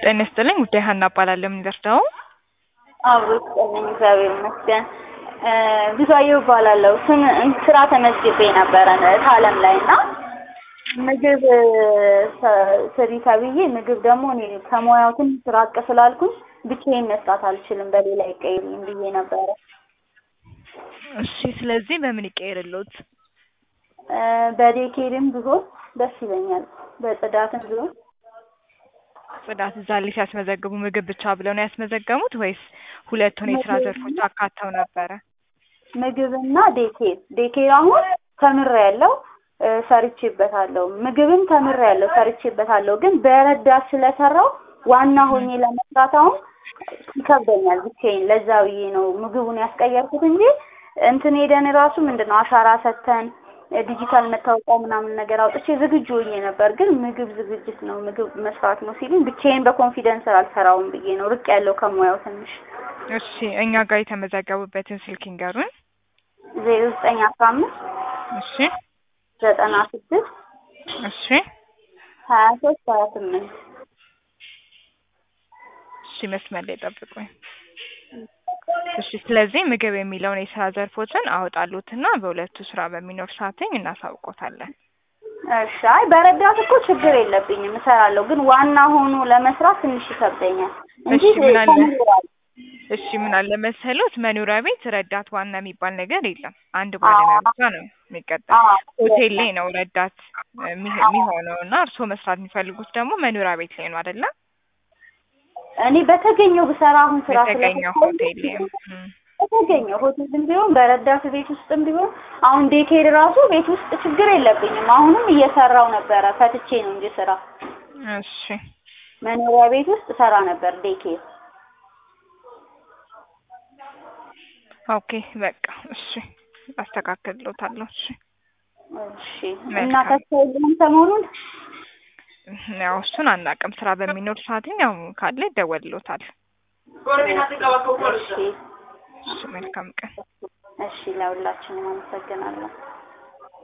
ጤና ይስጥልኝ ጉዳይ ሀና እባላለሁ። ምን ልርዳው? አብሮ ይስጥልኝ እግዚአብሔር ይመስገን። ብዙአየሁ እባላለሁ። ስም ስራ ተመዝግቤ ነበረ ታለም ላይ እና ምግብ ስሪ ተብዬ ምግብ ደግሞ እኔ ከሙያው ትንሽ ራቅ ስላልኩኝ ብቻዬን መስራት አልችልም በሌላ ይቀይሩኝ ብዬ ነበረ። እሺ፣ ስለዚህ በምን ይቀየርልዎት? በዴኬድም ቢሆን ደስ ይለኛል። በጽዳትም ቢሆን ጽዳት እዛ ላይ ሲያስመዘግቡ ምግብ ብቻ ብለው ነው ያስመዘገሙት ወይስ ሁለቱን የስራ ዘርፎች አካተው ነበረ? ምግብና ዴኬር ዴኬር አሁን ተምሬያለሁ ሰርቼበታለሁ። ምግብም ተምሬያለሁ ሰርቼበታለሁ። ግን በረዳት ስለሰራው ዋና ሆኜ ለመስራት አሁን ይከብደኛል ብቻዬን። ለዛ ብዬ ነው ምግቡን ያስቀየርኩት እንጂ እንትን ሄደን ራሱ ምንድን ነው አሻራ ሰተን ዲጂታል መታወቂያ ምናምን ነገር አውጥቼ ዝግጁ ሆኜ ነበር። ግን ምግብ ዝግጅት ነው ምግብ መስራት ነው ሲሉኝ ብቻዬን በኮንፊደንስ አልሰራውም ብዬ ነው ርቅ ያለው ከሙያው ትንሽ። እሺ እኛ ጋር የተመዘገቡበትን ስልክ ይንገሩን። ዜሮ ዘጠኝ አስራ አምስት እሺ ዘጠና ስድስት እሺ ሀያ ሶስት ሀያ ስምንት እሺ መስመር ላይ ጠብቁኝ። እሺ ስለዚህ ምግብ የሚለውን የስራ ዘርፎችን አወጣሉትና በሁለቱ ስራ በሚኖር ሰዓትኝ እናሳውቆታለን። እሺ አይ በረዳት እኮ ችግር የለብኝም እሰራለሁ። ግን ዋና ሆኖ ለመስራት ትንሽ ይከብደኛል እንጂ እሺ ምን አለ ተምሬያለሁ። እሺ ምን አለ መሰሎት መኖሪያ ቤት ረዳት ዋና የሚባል ነገር የለም። አንድ ባለሙያ ብቻ ነው የሚቀጠር። አዎ ሆቴል ላይ ነው ረዳት የሚህ- የሚሆነው እና እርስዎ መስራት የሚፈልጉት ደግሞ መኖሪያ ቤት ላይ ነው አይደለ? እኔ በተገኘው ብሰራ አሁን ስራ በተገኘው ስለፈታሁኝ ሆቴል ላይ እም። በተገኘው ሆቴልም ቢሆን በረዳት ቤት ውስጥም ቢሆን አሁን ዴኬድ ራሱ ቤት ውስጥ ችግር የለብኝም። አሁንም እየሰራው ነበረ ፈትቼ ነው እንጂ ስራ እሺ መኖሪያ ቤት ውስጥ ሰራ ነበር ዴኬድ። ኦኬ በቃ እሺ አስተካክልሎታለሁ። እሺ እሺ እና መልካም። ተስፋ የለውም ሰሞኑን ያው እሱን አናውቅም። ስራ በሚኖር ሰዓትኝ ያው ካለ ይደወልሎታል። እሺ እሺ መልካም ቀን። እሺ ለሁላችንም አመሰግናለሁ።